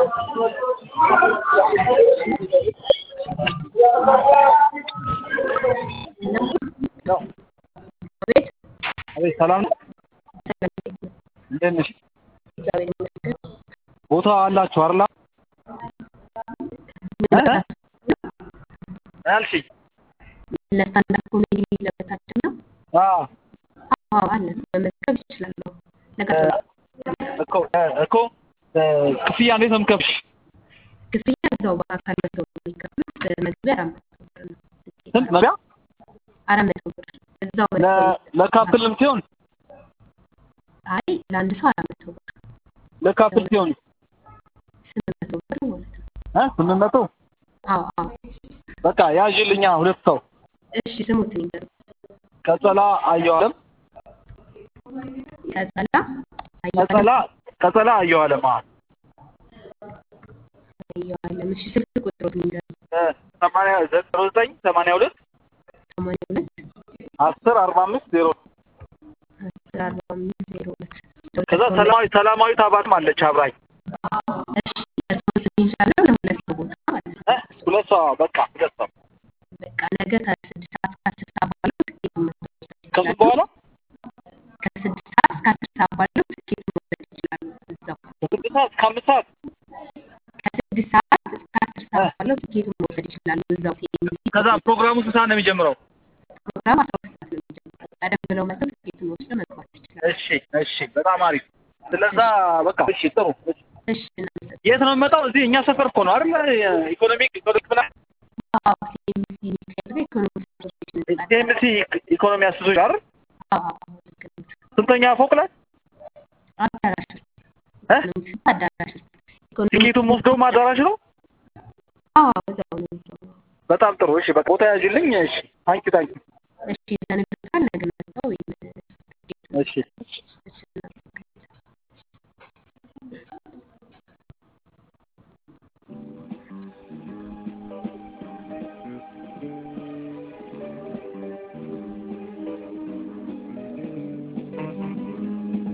አቤት አቤት ሰላም ነው? ሰላም እንዴት ነሽ? እግዚአብሔር ይመስገን። ቦታ አላችሁ አይደል? እ? አልሽኝ? ለስታንዳፕ ኮሜዲ ለበታችን ነው። አዎ አዎ አለን። መመዝገብ ይችላሉ። ነገ እኮ እኮ ክፍያ እንዴት ነው የምከፍልሽ? ክፍያ እዛው በአካል መተው ነው የሚከፍሉት። መግቢያ አራት መቶ ብር ነው። ስንት መቢያ? አራት መቶ ብር እዛው ለ- መተው ለካፕልም ሲሆን አይ ለአንድ ሰው አራት መቶ ብር ለካፕል ሲሆን ስምንት መቶ ብር ማለት ነው። እ ስምንት መቶ አዎ አዎ። በቃ ያዥልኛ ሁለት ሰው እሺ ስሙትን ይንገሩ። ቀጸላ አየሁ አለም ቀጸላ ቀጸላ ቀጸላ አየሁ አለም አዎ አየዋለም። እሺ ስልክ ቁጥሩን ይንገሩ። እ ሰማንያ ዘጠኝ ዘጠኝ ሰማንያ ሁለት ሰማንያ ሁለት አስር አርባ አምስት ዜሮ አስር አርባ አምስት ዜሮ ሁለት ከዛ ሰላማዊ ሰላማዊት አባትም አለች አብራኝ እሺ ለሰው ስም ይዣለሁ ለሁለት ሰው ቦታ ማለት ነው። እ ሁለት ሰው በቃ ሁለት ሰው በቃ ነገ ከስድስት ሰዓት እስከ አስር ሰዓት ባለው ትኬት መውሰድ ከምን ይችላሉ። በኋላ ከስድስት ሰዓት እስከ አስር ሰዓት ባለው ትኬት መውሰድ ይችላሉ። እዛው ከስድስት ሰዓት እስከ አምስት ሰዓት ከስድስት ሰዓት እስከ አስር ሰዓት ባለው ትኬት መውሰድ ይችላሉ። እዛው ሲኤምሲ ከዛ ፕሮግራሙ ስንት ሰዓት ነው የሚጀምረው? ፕሮግራም አስራ ሁለት ሰዓት ነው የሚጀምረው። ቀደም ብለው መጥተው ትኬቱን ወስደው መግባት ይችላሉ። እሺ እሺ በጣም አሪፍ ስለዛ በቃ እሺ ጥሩ እሺ እሺ እናመሰግናለን። የት ነው የምመጣው? እዚህ እኛ ሰፈር እኮ ነው አይደል? ኢኮኖሚክ ኢኮኖሚክ ምናምን አዎ ሲኤምሲ ሚካኤል ጋር ኢኮኖሚክስ አሶሲዬሽን ህንጻ አለ። ሲኤምሲ ኢኮኖሚ አስዞች አይደል? አዎ አዎ ልክ ነው። ስንተኛ ፎቅ ላይ አዳራሽ ውስጥ እ? ኢኮኖሚክስ ህንጻ አዳራሽ ውስጥ ኢኮኖሚክስ ቲኬቱን ወስደውም አዳራሽ ነው። አዎ እዛው ነው የሚገባው። በጣም ጥሩ እሺ በቃ ቦታ ያዥልኝ። እሺ ታንኪ ታንኪ እሺ ለንግድ ነገ መጥተው ወይም እሺ